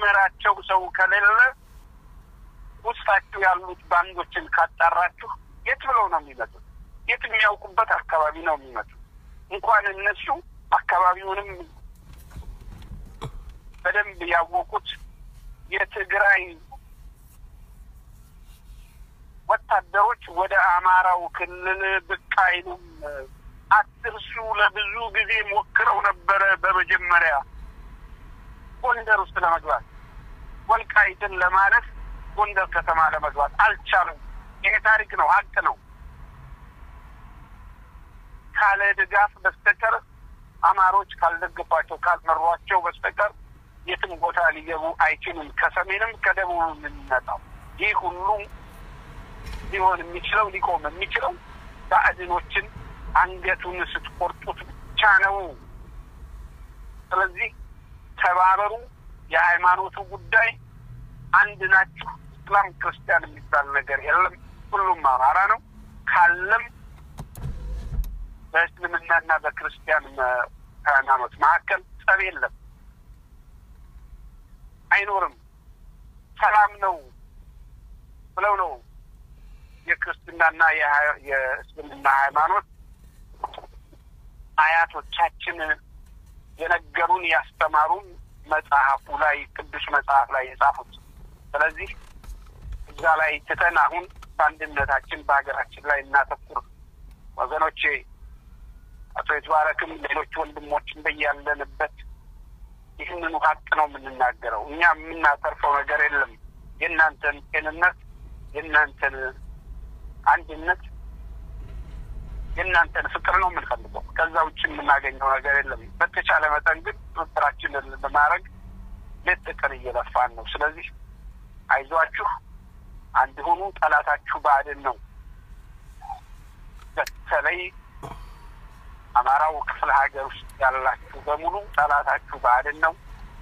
የሚመራቸው ሰው ከሌለ ውስጣችሁ ያሉት ባንዶችን ካጣራችሁ የት ብለው ነው የሚመጡት? የት የሚያውቁበት አካባቢ ነው የሚመጡት። እንኳን እነሱ አካባቢውንም በደንብ ያወቁት የትግራይ ወታደሮች ወደ አማራው ክልል ብቅ አይሉም። አትርሱ። ለብዙ ጊዜ ሞክረው ነበረ። በመጀመሪያ ጎንደር ውስጥ ለመግባት ወልቃይትን ለማለት ጎንደር ከተማ ለመግባት አልቻሉም። ይሄ ታሪክ ነው፣ ሀቅ ነው። ካለ ድጋፍ በስተቀር አማሮች ካልደገፏቸው ካልመሯቸው በስተቀር የትም ቦታ ሊገቡ አይችሉም። ከሰሜንም ከደቡብም የሚመጣው ይህ ሁሉ ሊሆን የሚችለው ሊቆም የሚችለው ባዕድኖችን አንገቱን ስትቆርጡት ብቻ ነው። ስለዚህ ተባበሩ። የሃይማኖቱ ጉዳይ አንድ ናችሁ። እስላም ክርስቲያን የሚባል ነገር የለም። ሁሉም አማራ ነው። ካለም በእስልምናና በክርስቲያን ሃይማኖት መካከል ጸብ የለም፣ አይኖርም። ሰላም ነው ብለው ነው የክርስትናና የእስልምና ሃይማኖት አያቶቻችን የነገሩን ያስተማሩን መጽሐፉ ላይ ቅዱስ መጽሐፍ ላይ የጻፉት። ስለዚህ እዛ ላይ ትተን አሁን በአንድነታችን በሀገራችን ላይ እናተኩር ወገኖቼ። አቶ የተባረክም ሌሎች ወንድሞችን በያለንበት ይህንኑ ሀቅ ነው የምንናገረው። እኛ የምናተርፈው ነገር የለም። የእናንተን ጤንነት፣ የእናንተን አንድነት፣ የእናንተን ፍቅር ነው የምንፈልገው። ከዛ ውጭ የምናገኘው ነገር የለም። በተቻለ መጠን ግን ትብብራችንን ለማድረግ ሌት ተቀን እየለፋን ነው። ስለዚህ አይዟችሁ፣ አንድ ሁኑ። ጠላታችሁ ብአዴን ነው። በተለይ አማራው ክፍለ ሀገር ውስጥ ያላችሁ በሙሉ ጠላታችሁ ብአዴን ነው።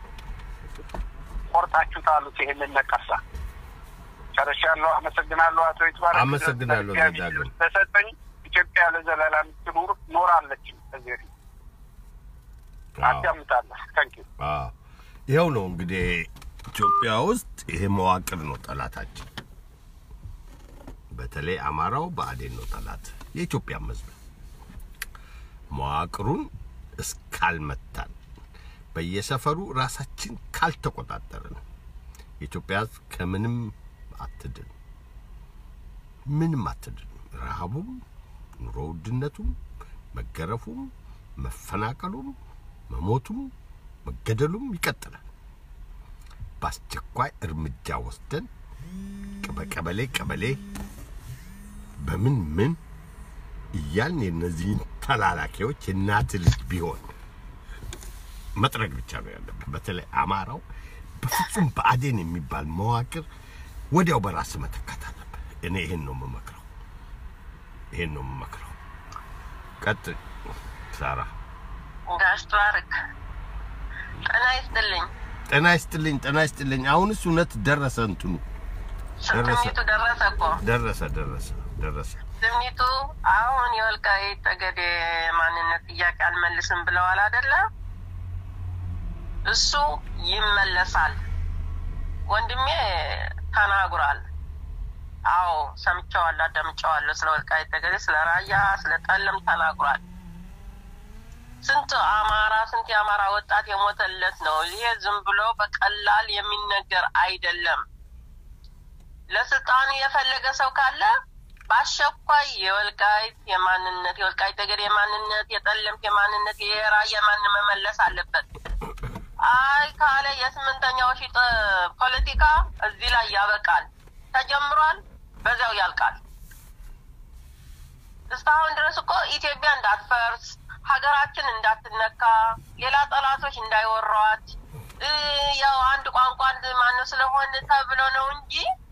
ቆርጣችሁ ጣሉት ይሄንን ነቀርሳ። ጨርሻለሁ። አመሰግናለሁ። አቶ ይትባረክ አመሰግናለሁ። ዳግም ተሰጠኝ። ኢትዮጵያ ለዘላለም ትኑር ኖራለች። ከዚህ በፊት አዳምጣለሁ። ታንኪ ይኸው ነው እንግዲህ ኢትዮጵያ ውስጥ ይሄ መዋቅር ነው ጠላታችን። በተለይ አማራው ብአዴን ነው ጠላት የኢትዮጵያ ሕዝብ መዋቅሩን እስካልመታን በየሰፈሩ ራሳችን ካልተቆጣጠርን የኢትዮጵያ ሕዝብ ከምንም አትድን፣ ምንም አትድን። ረሃቡም፣ ኑሮ ውድነቱም፣ መገረፉም፣ መፈናቀሉም፣ መሞቱም፣ መገደሉም ይቀጥላል። በአስቸኳይ እርምጃ ወስደን በቀበሌ ቀበሌ በምን ምን እያልን የእነዚህን ተላላኪዎች የእናት ልጅ ቢሆን መጥረግ ብቻ ነው ያለብን። በተለይ አማራው በፍጹም ብአዴን የሚባል መዋቅር ወዲያው በራስ መተካት አለብን። እኔ ይሄን ነው የምመክረው፣ ይሄን ነው የምመክረው። ቀጥ ሳራ ጋሽ ተባረክ ጤና ይስጥልኝ። ጤና ይስጥልኝ፣ ጤና ይስጥልኝ። አሁንስ እውነት ደረሰ፣ እንትኑ ደረሰ፣ ስሜቱ ደረሰ እኮ ደረሰ፣ ደረሰ፣ ደረሰ። ስሜቱ አሁን የወልቃይት ጠገዴ ማንነት ጥያቄ አልመልስም ብለዋል አይደለ? እሱ ይመለሳል። ወንድሜ ተናግሯል። አዎ ሰምቼዋለሁ፣ አዳምጬዋለሁ። ስለ ወልቃይት ጠገዴ፣ ስለ ራያ፣ ስለ ጠለም ተናግሯል። ስንት አማራ ስንት የአማራ ወጣት የሞተለት ነው። ይሄ ዝም ብሎ በቀላል የሚነገር አይደለም። ለስልጣኑ የፈለገ ሰው ካለ በአስቸኳይ የወልቃይት የማንነት የወልቃይት ጠገዴ የማንነት የጠለምት የማንነት የራያ ማን መመለስ አለበት። አይ ካለ የስምንተኛው ሺህ ፖለቲካ እዚህ ላይ ያበቃል። ተጀምሯል፣ በዚያው ያልቃል። እስካሁን ድረስ እኮ ኢትዮጵያ እንዳትፈርስ ሀገራችን እንዳትነካ ሌላ ጠላቶች እንዳይወሯት ያው አንድ ቋንቋ አንድ ማነው ስለሆነ ተብሎ ነው እንጂ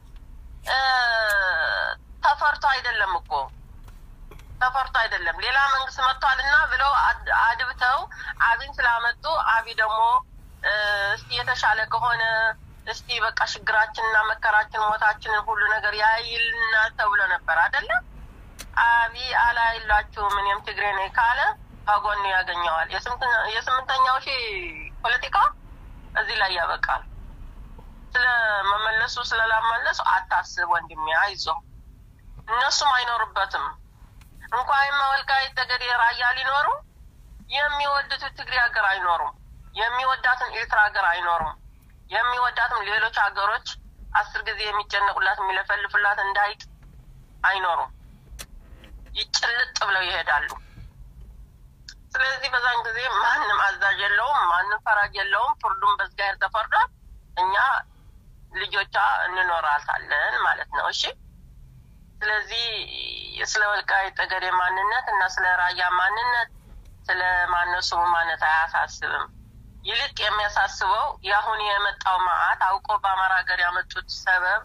ተፈርቶ አይደለም እኮ ተፈርቶ አይደለም። ሌላ መንግስት መጥቷል እና ብለው አድብተው አብን ስላመጡ አቢ ደግሞ እስቲ የተሻለ ከሆነ እስቲ በቃ ችግራችንና መከራችን ሞታችንን ሁሉ ነገር ያይልና ተብሎ ነበር አይደለም። አቢ አላይላችሁም እኔም ትግሬ ነኝ ካለ ከጎኑ ያገኘዋል። የስምንተኛው ሺህ ፖለቲካ እዚህ ላይ ያበቃል። ስለመመለሱ ስለላመለሱ አታስብ ወንድሜ፣ አይዞ እነሱም አይኖሩበትም። እንኳን ወልቃይት ጠገዴ፣ ራያ ሊኖሩ የሚወዱት ትግሬ ሀገር አይኖሩም። የሚወዳትን ኤርትራ ሀገር አይኖሩም። የሚወዳትም ሌሎች ሀገሮች አስር ጊዜ የሚጨነቁላት የሚለፈልፉላት እንዳይጥ አይኖሩም። ይጭልጥ ብለው ይሄዳሉ። ስለዚህ በዛን ጊዜ ማንም አዛዥ የለውም፣ ማንም ፈራጅ የለውም። ፍርዱም በእግዚአብሔር ተፈርዷል። እኛ ልጆቿ እንኖራታለን ማለት ነው። እሺ። ስለዚህ ስለ ወልቃይት ጠገዴ ማንነት እና ስለ ራያ ማንነት ስለ ማነሱ ማንነት አያሳስብም። ይልቅ የሚያሳስበው የአሁን የመጣው መዓት አውቆ በአማራ ሀገር ያመጡት ሰበብ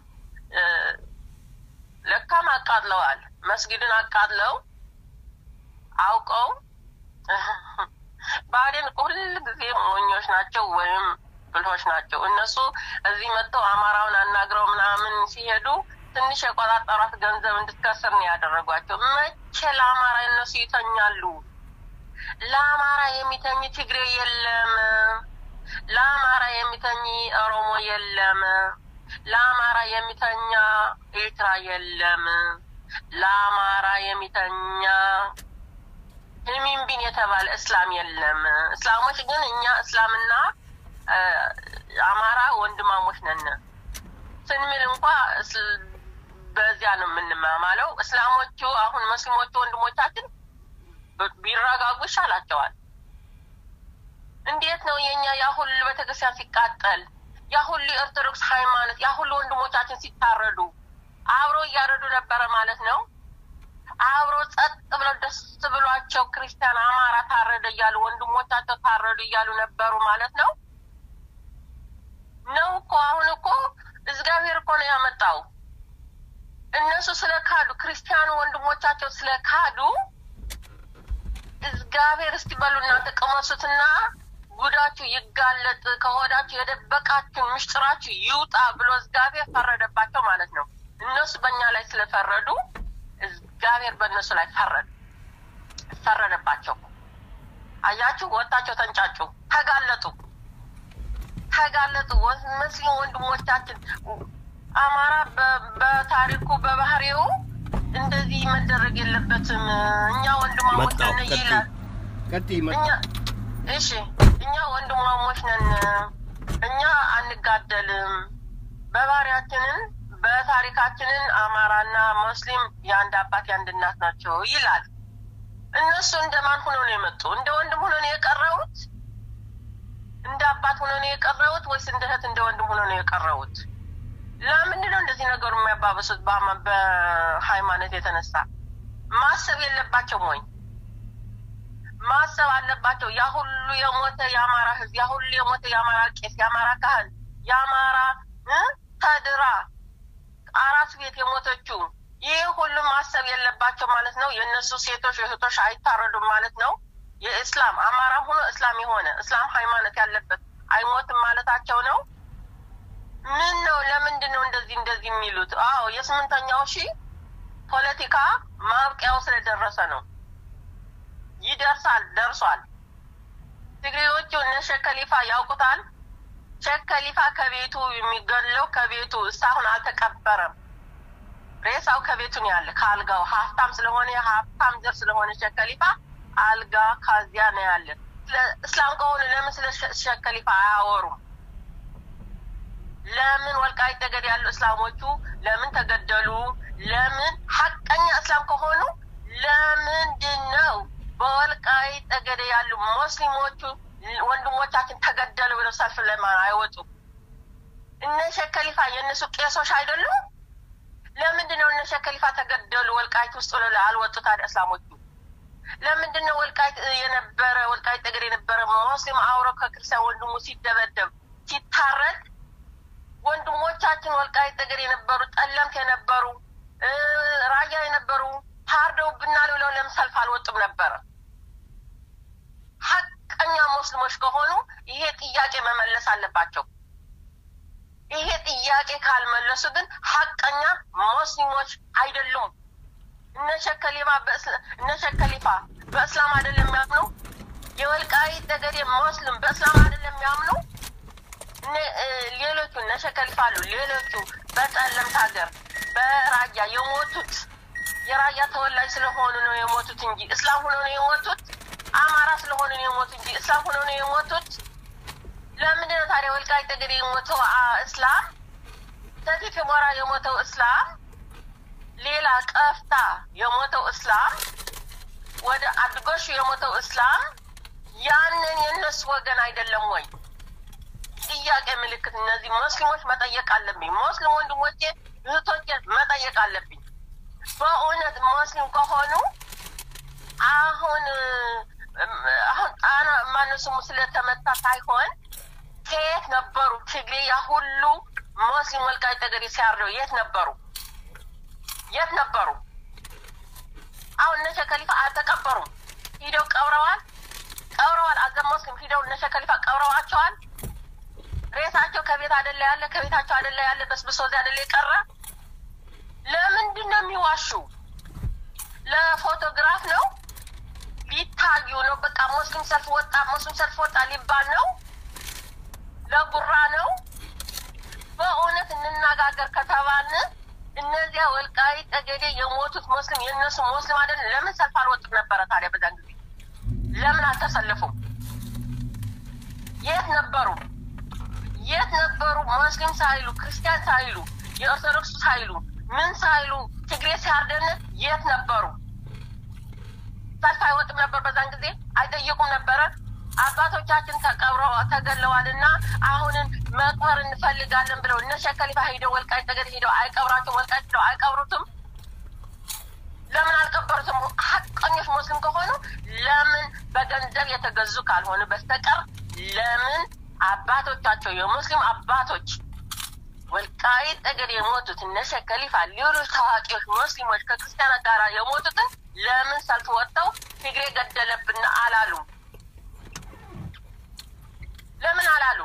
ለካም አቃጥለዋል። መስጊድን አቃጥለው አውቀው ብአዴን እኮ ሁል ጊዜ ሞኞች ናቸው ወይም ብልሆች ናቸው። እነሱ እዚህ መጥተው አማራውን አናግረው ምናምን ሲሄዱ ትንሽ የቆጣጠሯት ገንዘብ እንድትከስር ነው ያደረጓቸው። መቼ ለአማራ እነሱ ይተኛሉ? ለአማራ የሚተኝ ትግሬ የለም። ለአማራ የሚተኝ ኦሮሞ የለም። ለአማራ የሚተኛ ኤርትራ የለም። ለአማራ የሚተኛ ህሚንቢን የተባለ እስላም የለም። እስላሞች ግን እኛ እስላምና አማራ ወንድማሞች ነን ስንምል እንኳ በዚያ ነው የምንማማለው። እስላሞቹ አሁን ሙስሊሞቹ ወንድሞቻችን ቢረጋጉ ይሻላቸዋል። እንዴት ነው የኛ ያ ሁሉ ቤተክርስቲያን ሲቃጠል፣ ያ ሁሉ የኦርቶዶክስ ሃይማኖት፣ ያ ሁሉ ወንድሞቻችን ሲታረዱ አብሮ እያረዱ ነበረ ማለት ነው። አብሮ ጸጥ ብለው ደስ ብሏቸው ክርስቲያን አማራ ታረደ እያሉ ወንድሞቻቸው ታረዱ እያሉ ነበሩ ማለት ነው። ነው እኮ አሁን እኮ እግዚአብሔር እኮ ነው ያመጣው። እነሱ ስለ ካዱ ክርስቲያኑ ወንድሞቻቸው ስለ ካዱ እግዚአብሔር እስቲ በሉ እናንተ ቅመሱትና ጉዳችሁ ይጋለጥ፣ ከሆዳችሁ የደበቃችሁ ምስጢራችሁ ይውጣ ብሎ እግዚአብሔር ፈረደባቸው ማለት ነው። እነሱ በእኛ ላይ ስለፈረዱ እግዚአብሔር በእነሱ ላይ ፈረድ ፈረደባቸው። አያችሁ፣ ወጣቸው፣ ተንጫጩ፣ ተጋለጡ፣ ተጋለጡ። ሙስሊም ወንድሞቻችን አማራ በታሪኩ በባህሪው እንደዚህ መደረግ የለበትም። እኛ ወንድማሞች ነን ይላል። እሺ እኛ ወንድማሞች ነን፣ እኛ አንጋደልም። በባህሪያችንን በታሪካችንን አማራና ሙስሊም የአንድ አባት የአንድ እናት ናቸው ይላል። እነሱ እንደማን ሆኖ ነው የመጡ? እንደ ወንድም ሆኖ ነው የቀረቡት? እንደ አባት ሆኖ ነው የቀረቡት ወይስ እንደ እህት እንደ ወንድም ሆኖ ነው የቀረቡት? ለምንድን ነው እንደዚህ ነገሩ የሚያባበሱት? በሃይማኖት የተነሳ ማሰብ የለባቸውም ወይ? ማሰብ አለባቸው። ያ ሁሉ የሞተ የአማራ ህዝብ፣ ያ ሁሉ የሞተ የአማራ ቄስ፣ የአማራ ካህን፣ የአማራ ተድራ አራት ቤት የሞተችው ይህ ሁሉ ማሰብ የለባቸው ማለት ነው። የእነሱ ሴቶች እህቶች አይታረዱም ማለት ነው። የእስላም አማራም ሆኖ እስላም የሆነ እስላም ሃይማኖት ያለበት አይሞትም ማለታቸው ነው። ምን ነው? ለምንድን ነው እንደዚህ እንደዚህ የሚሉት? አዎ የስምንተኛው ሺህ ፖለቲካ ማብቂያው ስለደረሰ ነው። ይደርሳል፣ ደርሷል። ትግሬዎቹ እነ ሼክ ከሊፋ ያውቁታል። ሼክ ከሊፋ ከቤቱ የሚገለው ከቤቱ እስካሁን አልተቀበረም። ሬሳው ከቤቱ ነው ያለ ከአልጋው ሀብታም ስለሆነ ሀብታም ዘር ስለሆነ ሼክ ከሊፋ አልጋ ካዚያ ነው ያለ። እስላም ከሆኑ ለምን ስለ ሼክ ከሊፋ አያወሩም? ለምን ወልቃይት ጠገዴ ያሉ እስላሞቹ ለምን ተገደሉ? ለምን ሀቀኛ እስላም ከሆኑ ለምንድን ነው በወልቃይት ጠገዴ ያሉ ሙስሊሞቹ ወንድሞቻችን ተገደሉ ብለው ሰልፍ ለማን አይወጡም? እነ ሼክ ከሊፋ የእነሱ ቄሶች አይደሉም? ለምንድን ነው እነ ሼክ ከሊፋ ተገደሉ ወልቃይት ውስጥ ብለው አልወጡ? ታዲያ እስላሞቹ ለምንድን ነው ወልቃይት የነበረ ወልቃይት ጠገዴ የነበረ ሙስሊም አውሮ ከክርስቲያን ወንድሙ ሲደበደብ ሲታረድ ወንድሞቻችን ወልቃይት ጠገዴ የነበሩ ጠለምት የነበሩ ራያ የነበሩ ታርደውብናል ብለው ለምን ሰልፍ አልወጡም ነበረ? ሀቀኛ ሙስሊሞች ከሆኑ ይሄ ጥያቄ መመለስ አለባቸው። ይሄ ጥያቄ ካልመለሱ ግን ሀቀኛ ሙስሊሞች አይደሉም። እነ ሼክ ከሊፋ እነ ሼክ ከሊፋ በእስላም አይደለም የሚያምኑ የወልቃይት ጠገዴ ሙስሊም በእስላም አይደለም የሚያምኑ ሌሎቹ እነ ሸከሊፋ አሉ። ሌሎቹ በጠለምት ሀገር በራያ የሞቱት የራያ ተወላጅ ስለሆኑ ነው የሞቱት እንጂ እስላም ሆነው ነው የሞቱት። አማራ ስለሆኑ ነው የሞቱት እንጂ እስላም ሆነው ነው የሞቱት። ለምንድን ነው ታዲያ ወልቃይት ጠገዴ የሞተው እስላም፣ ሰቲት ሁመራ የሞተው እስላም፣ ሌላ ቀፍታ የሞተው እስላም፣ ወደ አድጎሹ የሞተው እስላም ያንን የእነሱ ወገን አይደለም ወይ? ጥያቄ ምልክት። እነዚህ ሙስሊሞች መጠየቅ አለብኝ። ሙስሊም ወንድሞቼ እህቶቼ መጠየቅ አለብኝ። በእውነት ሙስሊም ከሆኑ አሁን አሁን ጣና ማነው ስሙ ስለተመታ ሳይሆን ከየት ነበሩ? ትግሬ ያ ሁሉ ሙስሊም ወልቃይት ጠገዴ ሲያርደው የት ነበሩ? የት ነበሩ? አሁን እነ ሸከሊፋ አልተቀበሩም። ሂደው ቀብረዋል፣ ቀብረዋል። አዘን ሙስሊም ሂደው እነ ሸከሊፋ ቀብረዋቸዋል። ሬሳቸው ከቤት አደለ ያለ ከቤታቸው አደለ ያለ በስብሶ እዚያ አደለ የቀረ። ለምንድን ነው የሚዋሹ? ለፎቶግራፍ ነው ሊታዩ ነው። በቃ ሙስሊም ሰልፍ ወጣ፣ ሙስሊም ሰልፍ ወጣ ሊባል ነው። ለጉራ ነው። በእውነት እንነጋገር ከተባልን እነዚያ ወልቃይት ጠገዴ የሞቱት ሙስሊም የእነሱ ሙስሊም አይደል? ለምን ሰልፍ አልወጡም ነበረ ታዲያ? በዛን ጊዜ ለምን አልተሰለፉም? የት ነበሩ? የት ነበሩ? ሙስሊም ሳይሉ ክርስቲያን ሳይሉ የኦርቶዶክስ ሳይሉ ምን ሳይሉ ትግሬ ሲያርደን የት ነበሩ? ሰልፍ አይወጥም ነበር? በዛን ጊዜ አይጠይቁም ነበረ? አባቶቻችን ተቀብረው ተገለዋልና አሁንን መቅበር እንፈልጋለን ብለው እነ ሸከሊፋ ሂደው ወልቃይት ጠገዴ ሂደው አይቀብራቸውም? ወልቃይት ሂደው አይቀብሩትም? ለምን አልቀበሩትም? ሀቀኞች ሙስሊም ከሆኑ ለምን በገንዘብ የተገዙ ካልሆኑ በስተቀር ለምን አባቶቻቸው የሙስሊም አባቶች ወልቃይት ጠገዴ የሞቱት እነ ሸከሊፋ ሌሎች ታዋቂዎች ሙስሊሞች ከክርስቲያናት ጋር የሞቱትን ለምን ሰልፍ ወጥተው ትግሬ ገደለብን አላሉ? ለምን አላሉ?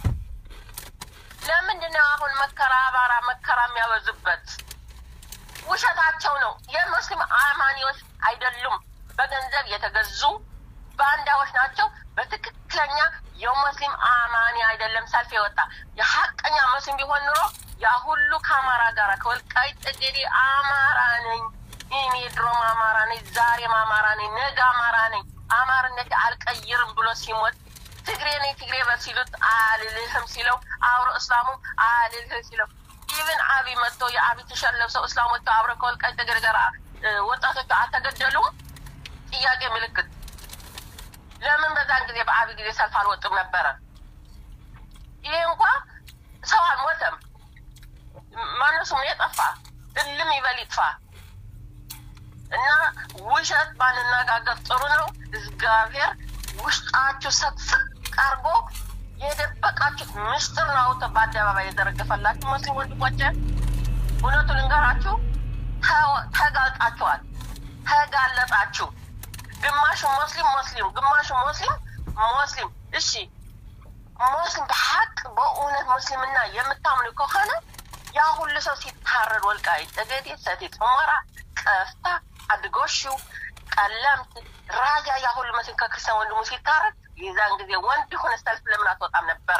ለምንድን ነው አሁን መከራ አባራ መከራ የሚያበዙበት? ውሸታቸው ነው። የሙስሊም አማኒዎች አይደሉም። በገንዘብ የተገዙ ባንዳዎች ናቸው። በትክክለኛ የሙስሊም አማኒ አይደለም ሰልፍ የወጣ የሀቀኛ ሙስሊም ቢሆን ኑሮ ያ ሁሉ ከአማራ ጋር ከወልቃይት ጠገዴ አማራ ነኝ እኔ ድሮም አማራ ነኝ፣ ዛሬም አማራ ነኝ፣ ነገ አማራ ነኝ፣ አማርነት አልቀይርም ብሎ ሲሞት ትግሬ ነኝ ትግሬ በል ሲሉት አልልህም ሲለው አብሮ እስላሙም አልልህም ሲለው ኢቭን አብይ መጥቶ የአብይ ቲሸርት ለብሰው እስላሞቹ አብረው ከወልቃይት ጠገዴ ጋር ወጣቶቹ አልተገደሉም? ጥያቄ ምልክት። ለምን በዛን ጊዜ በአብይ ጊዜ ሰልፍ አልወጡም ነበረ? ይሄ እንኳ ሰው አልሞተም። ማነው ስሙ የጠፋ እልም ይበል ይጥፋ። እና ውሸት ባንነጋገር ጥሩ ነው። እግዚአብሔር ውስጣችሁ ሰቅስቅ አርጎ የደበቃችሁት ምስጢር ነው አውጥቶ በአደባባይ የዘረገፈላችሁ ሙስሊም ወንድሞቼ፣ እውነቱ ልንገራችሁ፣ ተጋልጣችኋል፣ ተጋለጣችሁ። ግማሹ ሙስሊም ሙስሊም ግማሹ ሙስሊም ሙስሊም። እሺ ሙስሊም በሀቅ በእውነት ሙስሊምና የምታምኑ ከሆነ ያ ሁሉ ሰው ሲታረድ ወልቃይት ጠገዴ፣ ሰቲት ሁመራ፣ ቀፍታ፣ አድጎሹ፣ ቀለምት፣ ራያ ያ ሁሉ ሙስሊም ከክርስቲያን ወንድሙ ሲታረድ የዛን ጊዜ ወንድ ሆነ ሰልፍ ለምን አትወጣም ነበረ?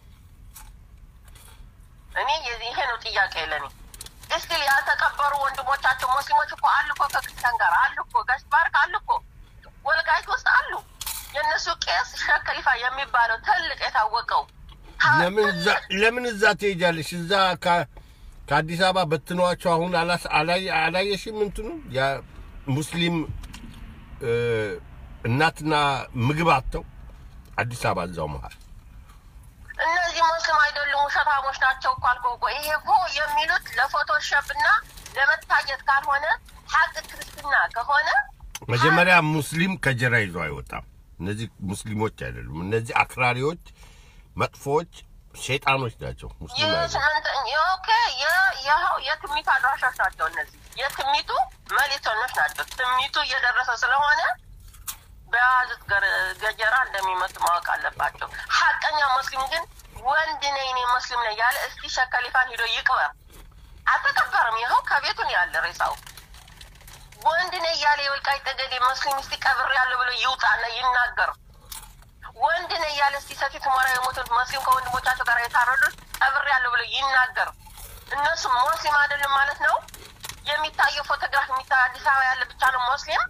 እኔ ይሄ ነው ጥያቄ ለኔ። እስቲ ያልተቀበሩ ወንድሞቻቸው ሙስሊሞች እኮ አሉ እኮ ከክርስቲያን ጋር አሉ እኮ ጋሽ ባርክ አሉ እኮ ወልቃይት ውስጥ አሉ። የእነሱ ቄስ ሸከሊፋ የሚባለው ትልቅ የታወቀው ለምን እዛ ትሄጃለሽ? እዛ ከአዲስ አበባ በትኗቸው አሁን አላየሽም? እንትኑ ሙስሊም እናትና ምግብ አጥተው አዲስ አበባ እዛው መሀል እነዚህ ሙስሊም አይደሉም፣ ውሸታሞች ናቸው እኮ አልኩህ እኮ። ይሄ እኮ የሚሉት ለፎቶሾፕ እና ለመታየት ካልሆነ ሀቅ ክርስትና ከሆነ መጀመሪያ ሙስሊም ከጀራ ይዞ አይወጣም። እነዚህ ሙስሊሞች አይደሉም። እነዚህ አክራሪዎች፣ መጥፎዎች፣ ሸይጣኖች ናቸው። ሙስሊም ኦኬ፣ ይኸው የትሚቱ አድራሾች ናቸው። እነዚህ የትሚቱ መልእክተኞች ናቸው። ትሚቱ እየደረሰ ስለሆነ በያዙት ገጀራ እንደሚመጡ ማወቅ አለባቸው። ሀቀኛ ሙስሊም ግን ወንድ ነኝ እኔ ሙስሊም ነኝ ያለ እስቲ ሸከሊፋን ሂዶ ይቅበር። አልተቀበረም። ይኸው ከቤቱን ያለ ሬሳው ወንድ ነኝ እያለ የወልቃይት ጠገዴ ሙስሊም እስቲ ቀብር ያለ ብሎ ይውጣና ይናገር። ወንድ ነኝ እያለ እስቲ ሰቲት ሁመራ የሞቱት ሙስሊም ከወንድሞቻቸው ጋር የታረዱት ቀብር ያለ ብሎ ቢናገር እነሱ ሙስሊም አይደለም ማለት ነው። የሚታየው ፎቶግራፍ የሚታየው አዲስ አበባ ያለ ብቻ ነው ሙስሊም።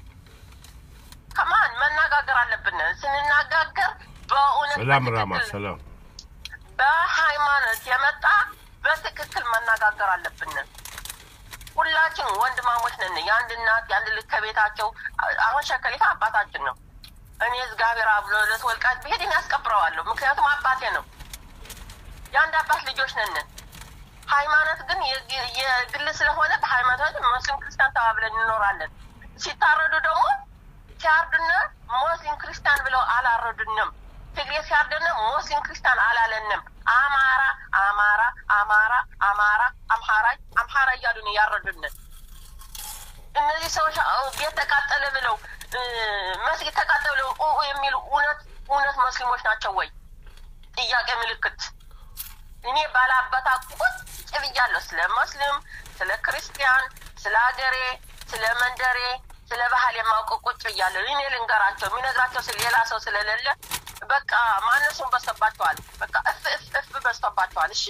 ከማን መነጋገር አለብን? ስንነጋገር በእውነት ሰላም ራማ በትክክል ሰላም በሃይማኖት የመጣ በትክክል መነጋገር አለብን። ሁላችን ወንድማሞች ነን። የአንድ እናት የአንድ ልጅ ከቤታቸው አሁን ሸከሊፋ አባታችን ነው። እኔ እግዚአብሔር አብሎ ለተወልቃት ብሄድ እኔ ያስቀብረዋለሁ። ምክንያቱም አባቴ ነው። የአንድ አባት ልጆች ነን። ሃይማኖት ግን የግ- የግል ስለሆነ በሃይማኖት ሙስሊም ክርስቲያን ተባብለን እንኖራለን። ሲታረዱ ደግሞ ሲያርዱን ሙስሊም ክርስቲያን ብለው አላረዱንም። ትግሬ ሲያርዱን ሙስሊም ክርስቲያን አላለንም። አማራ አማራ አማራ አማራ አምሃራ አምሃራ እያሉ ነው ያረዱን። እነዚህ ሰዎች አዎ፣ ቤት ተቃጠለ ብለው እ፣ መስጊድ ተቃጠለ ብለው ኡ ኡ የሚሉ እውነት እውነት ሙስሊሞች ናቸው ወይ? ጥያቄ ምልክት። እኔ ባላበታ ቁጭ ብያለሁ። ስለ ሙስሊም፣ ስለ ክርስቲያን፣ ስለ ሀገሬ፣ ስለ መንደሬ፣ ስለ ባህል የማውቀው ቁጭ ብያለሁ። እኔ ልንገራቸው የሚነግራቸው ስለ ሌላ ሰው ስለሌለ በቃ ማነሱን በዝቶባቸዋል። በቃ እፍ እፍ እፍ በዝቶባቸዋል። እሺ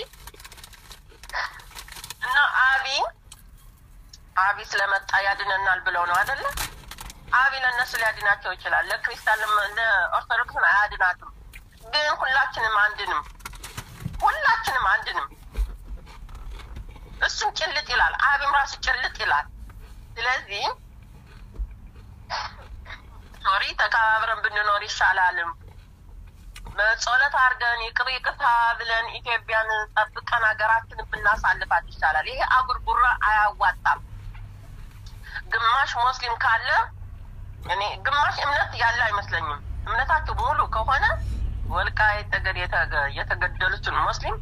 እና አቢ አቢ ስለመጣ ያድነናል ብለው ነው አይደለ? አቢ ለእነሱ ሊያድናቸው ይችላል። ለክርስቲያን ለመ- ለኦርቶዶክስን አያድናትም። ግን ሁላችንም አንድንም ሁላችንም አንድንም እሱም ጭልጥ ይላል፣ አቢም ራሱ ጭልጥ ይላል። ስለዚህ ሶሪ ተከባብረን ብንኖር ይሻላልም። በጸሎት አድርገን ይቅር ይቅርታ ብለን ኢትዮጵያን ጠብቀን ሀገራችንን ብናሳልፋት ይሻላል። ይሄ አጉርጉራ አያዋጣም። ግማሽ ሙስሊም ካለ እኔ ግማሽ እምነት ያለ አይመስለኝም። እምነታቸው ሙሉ ከሆነ ወልቃይት ጠገዴ የተገ- የተገደሉትን ሙስሊም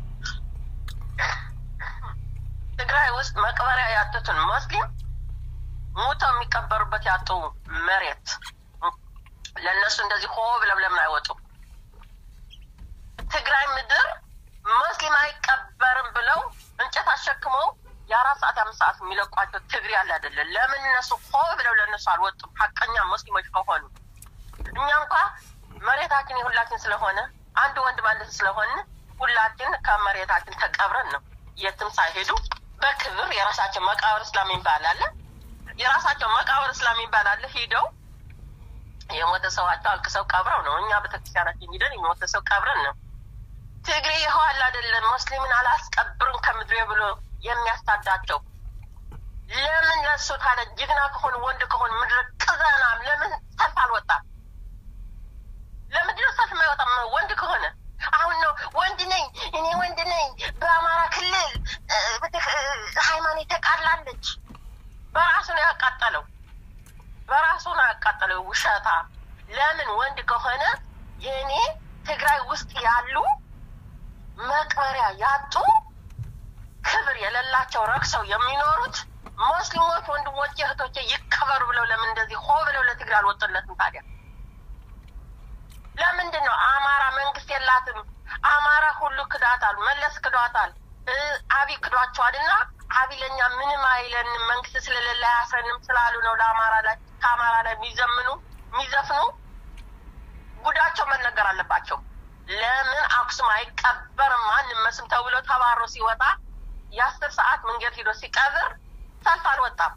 ትግራይ ውስጥ መቅበሪያ ያጡትን ሙስሊም ሙተው የሚቀበሩበት ያጡ መሬት ለእነሱ እንደዚህ ሆ ብለው ለምን አይወጡም? ትግራይ ምድር ሙስሊም አይቀበርም ብለው እንጨት አሸክመው የአራት ሰዓት አምስት ሰዓት የሚለቋቸው ትግሬ ያለ አይደለም። ለምን እነሱ ሆ ብለው ለእነሱ አልወጡም? ሀቀኛ ሙስሊሞች ከሆኑ እኛ እንኳ መሬታችን የሁላችን ስለሆነ አንድ ወንድ ማለት ስለሆነ ሁላችን ከመሬታችን ተቀብረን ነው የትም ሳይሄዱ በክብር የራሳቸው መቃብር እስላም ይባል አለ። የራሳቸው መቃብር እስላም ይባል አለ። ሂደው የሞተ ሰዋቸው አልቅሰው ቀብረው ነው። እኛ ቤተክርስቲያናችን ሂደን የሞተ ሰው ቀብረን ነው። ትግሬ ይኸው አለ አይደለም ሙስሊምን አላስቀብርም ከምድሬ ብሎ የሚያስታዳቸው ለምን ለሱ ታዲያ ጀግና ከሆኑ ወንድ ከሆኑ ምድረ ቅዘናም ለምን ሰልፍ አልወጣም? ለምንድን ነው ሰልፍ የማይወጣም? ወንድ ከሆነ አሁን ነው ወንድ ነኝ እኔ ወንድ ነኝ። በአማራ ክልል እ፣ ቤተ- እ፣ ሃይማኖት ተቃላለች። በራሱ ነው ያቃጠለው፣ በራሱ ነው ያቃጠለው። ውሸታ። ለምን ወንድ ከሆነ የእኔ ትግራይ ውስጥ ያሉ መቅበሪያ ያጡ ክብር የሌላቸው ረክሰው የሚኖሩት ሙስሊሞች ወንድሞቼ እህቶቼ ይከበሩ ብለው ለምን እንደዚህ ሆ ብለው ለትግራይ አልወጡለትም ታዲያ? ለምንድን ነው አማራ መንግስት የላትም? አማራ ሁሉ ክዷታል፣ መለስ ክዷታል፣ እ፣ አብይ ክዷቸዋል። እና አብይ ለእኛ ምንም አይለንም መንግስት ስለሌለ አያስረንም ስላሉ ነው ለአማራ ላይ ከአማራ ላይ የሚዘምኑ የሚዘፍኑ ጉዳቸው መነገር አለባቸው። ለምን አክሱም አይቀበርም ማንም መስም ተብሎ ተባሮ ሲወጣ የአስር ሰዓት መንገድ ሂዶ ሲቀብር ሰልፍ አልወጣም።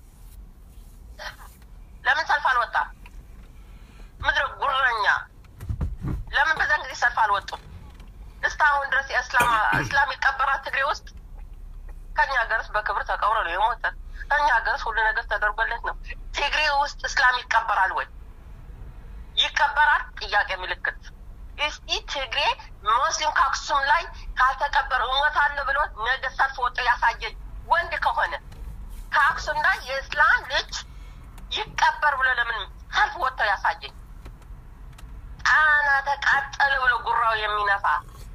ለምን ሰልፍ አልወጣም? ምድረ ጉረኛ ለምን በዛን ጊዜ ሰልፍ አልወጡም? እስካሁን ድረስ የእስላም እስላም ይቀበራል ትግሬ ውስጥ። ከኛ ሀገርስ በክብር ተቀብሮ ነው የሞተ። ከኛ ሀገርስ ሁሉ ነገር ተደርጎለት ነው። ትግሬ ውስጥ እስላም ይቀበራል ወይ? ይቀበራል? ጥያቄ ምልክት። እስቲ ትግሬ ሙስሊም ከአክሱም ላይ ካልተቀበረ እሞታለሁ ብሎ ነገ ሰልፍ ወጥቶ ያሳየኝ ወንድ ከሆነ ከአክሱም ላይ የእስላም ልጅ ይቀበር ብሎ ለምን ሰልፍ ወጥቶ ያሳየኝ? ጣና ተቃጠለ ብሎ ጉራው የሚነፋ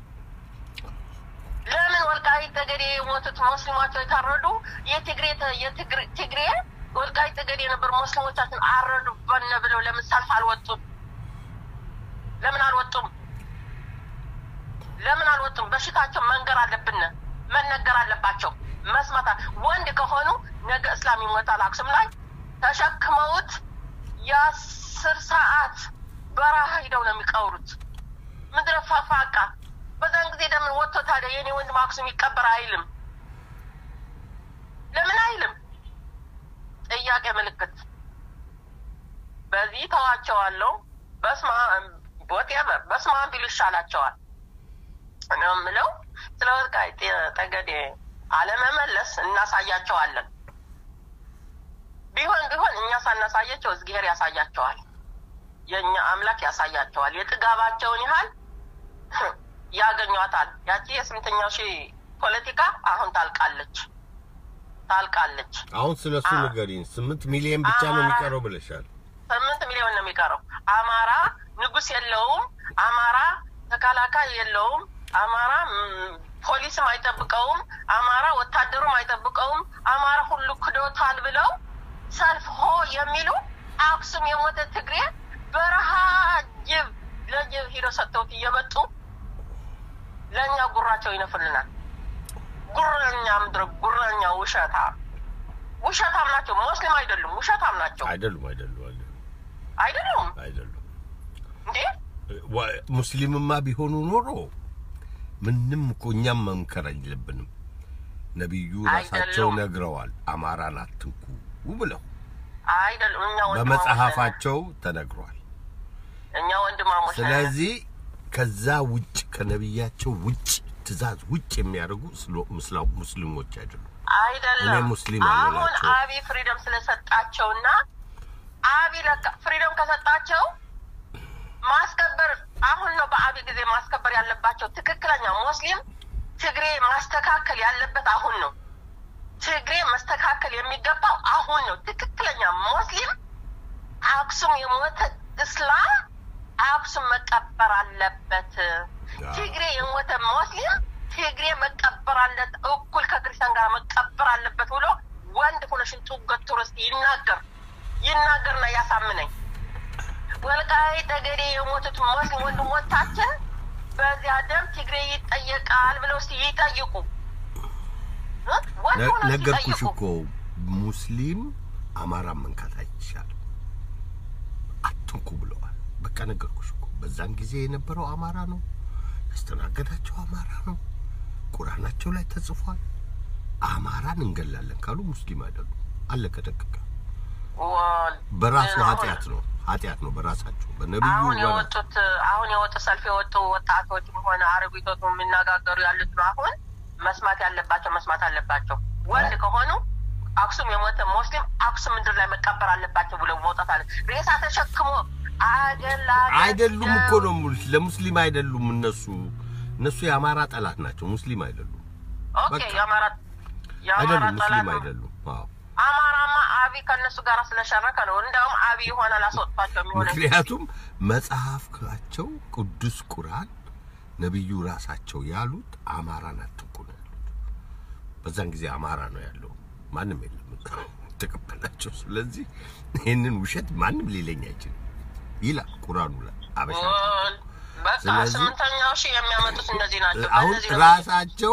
ለምን ወልቃይት ጠገዴ የሞቱት ሙስሊሞቻቸው የታረዱ የትግሬ የትግሬ ትግሬ ወልቃይት ጠገዴ የነበሩ ሙስሊሞቻችን አረዱበነ ብለው ለምን ሰልፍ አልወጡም? ለምን አልወጡም? ለምን አልወጡም? በሽታቸው መንገር አለብን፣ መነገር አለባቸው። መስማታ ወንድ ከሆኑ ነገ እስላም ይሞታል አክሱም ላይ ተሸክመውት የአስር ሰዓት በረሃ ሂደው ነው የሚቀብሩት። ምድረ ፋፋቃ በዛን ጊዜ ለምን ወጥቶ ታዲያ የኔ ወንድም አክሱም ይቀበር አይልም? ለምን አይልም? ጥያቄ ምልክት። በዚህ ተዋቸዋለሁ። በስማ ወቴቨር በስማ ቢሉ ይሻላቸዋል ነው የምለው። ስለ ወልቃይት ጠገዴ አለመመለስ እናሳያቸዋለን። ቢሆን ቢሆን እኛ ሳናሳያቸው እግዚአብሔር ያሳያቸዋል። የእኛ አምላክ ያሳያቸዋል። የጥጋባቸውን ያህል ያገኟታል። ያቺ የስምንተኛው ሺህ ፖለቲካ አሁን ታልቃለች ታልቃለች። አሁን ስለ እሱ አ- ንገሪኝ። ስምንት ሚሊዮን ብቻ ነው አማራ- የሚቀረው ብለሻል። ስምንት ሚሊዮን ነው የሚቀረው። አማራ ንጉስ የለውም። አማራ ተከላካይ የለውም። አማራ ም፣ ፖሊስም አይጠብቀውም። አማራ ወታደሩም አይጠብቀውም። አማራ ሁሉ ክዶታል ብለው ሰልፍ ሆ የሚሉ አክሱም የሞተ ትግሬ በረሃ ጅብ ለጅብ ሂዶ ሰጥተውት እየመጡ ለእኛ ጉራቸው ይነፍልናል። ጉረኛ ምድረ ጉረኛ ውሸታ ውሸታም ናቸው። ሙስሊም አይደሉም፣ ውሸታም ናቸው። አይደሉም አይደሉም አይደሉም አይደሉም አይደሉም። እንዴ? ዋ- ሙስሊምማ ቢሆኑ ኖሮ ምንም እኮ እኛም መምከር የለብንም። ነቢዩ ራሳቸው አይደሉም። ነግረዋል። አማራን አትንኩ ብለው አይደሉም። እኛ ወንድማሞች ነን። በመጽሐፋቸው ተነግሯል። እኛ ወንድማሞች ነን። ስለዚህ ከዛ ውጭ ከነቢያቸው ውጭ ትእዛዝ ውጭ የሚያደርጉ ስሎ- ምስላ- ሙስሊሞች አይደሉም። አይደለም። እኔ ሙስሊም አሁን አልላቸውም። አቢ ፍሪደም ስለሰጣቸውና አቢ ለካ ፍሪደም ከሰጣቸው ማስከበር አሁን ነው በአቢ ጊዜ ማስከበር ያለባቸው። ትክክለኛ ሙስሊም ትግሬ ማስተካከል ያለበት አሁን ነው። ትግሬ መስተካከል የሚገባው አሁን ነው። ትክክለኛ ሙስሊም አክሱም የሞተ እስላም አክሱም መቀበር አለበት። ትግሬ የሞተ ሙስሊም ትግሬ መቀበር አለት እኩል ከክርስቲያን ጋር መቀበር አለበት ብሎ ወንድ ሆነ ሽንጡ ገትሮ እስኪ ይናገር ይናገርና ያሳምነኝ። ወልቃይት ጠገዴ የሞቱት ሙስሊም ወንድሞቻችን በዚያ ደም ትግሬ ይጠየቃል ብለው እስኪ ይጠይቁ። እ? ወንድ ነ- ሆነው እስኪ ነገርኩሽ ይጠይቁ። እኮ ሙስሊም አማራን መንካት አይቻልም፣ አትንኩ ብለዋል። በቃ ነገርኩሽ እኮ በዛን ጊዜ የነበረው አማራ ነው ያስተናገዳቸው አማራ ነው። ቁርአናቸው ላይ ተጽፏል። አማራን እንገላለን ካሉ ሙስሊም አይደሉም። አለቀ ደቀቀ። ወል በራሱ ግን አሁን- ኃጢአት ነው ኃጢአት ነው በራሳቸው በነቢዩ አሁን በራ- የወጡት አሁን የወጡ ሰልፍ የወጡ ወጣቶችም ሆነ አረቢቶች የሚነጋገሩ ያሉት ነው። አሁን መስማት ያለባቸው መስማት አለባቸው። ወንድ ከሆኑ አክሱም የሞተ ሙስሊም አክሱም ምድር ላይ መቀበር አለባቸው ብለው መውጣት አለ። ሬሳ ተሸክሞ አገላ አይደሉም እኮ ነው የምልሽ። ለሙስሊም አይደሉም እነሱ እነሱ የአማራ ጠላት ናቸው። ሙስሊም አይደሉም። ኦኬ በቃ። የአማራ የአማራ አይደሉም ጠላት ሙስሊም ነው። አይደሉም። አዎ አማራማ አቢ ከእነሱ ጋር ስለሸረከ ነው። እንደውም አቢ ይሆናል አስወጥቷቸው የሚሆነ ምክንያቱም መጽሐፋቸው ቅዱስ ቁርአን ነቢዩ ራሳቸው ያሉት አማራን አትንኩ ነው ያሉት። በዛን ጊዜ አማራ ነው ያለው፣ ማንም የለም ተቀበላቸው። ስለዚህ ይህንን ውሸት ማንም ሊለኝ አይችልም ይላል ቁርአኑ ላይ አበሻ ወል በቃ ስለዚህ- ስምንተኛው ሺህ የሚያመጡት እነዚህ ናቸው። አሁን በእነዚህ ነው ራሳቸው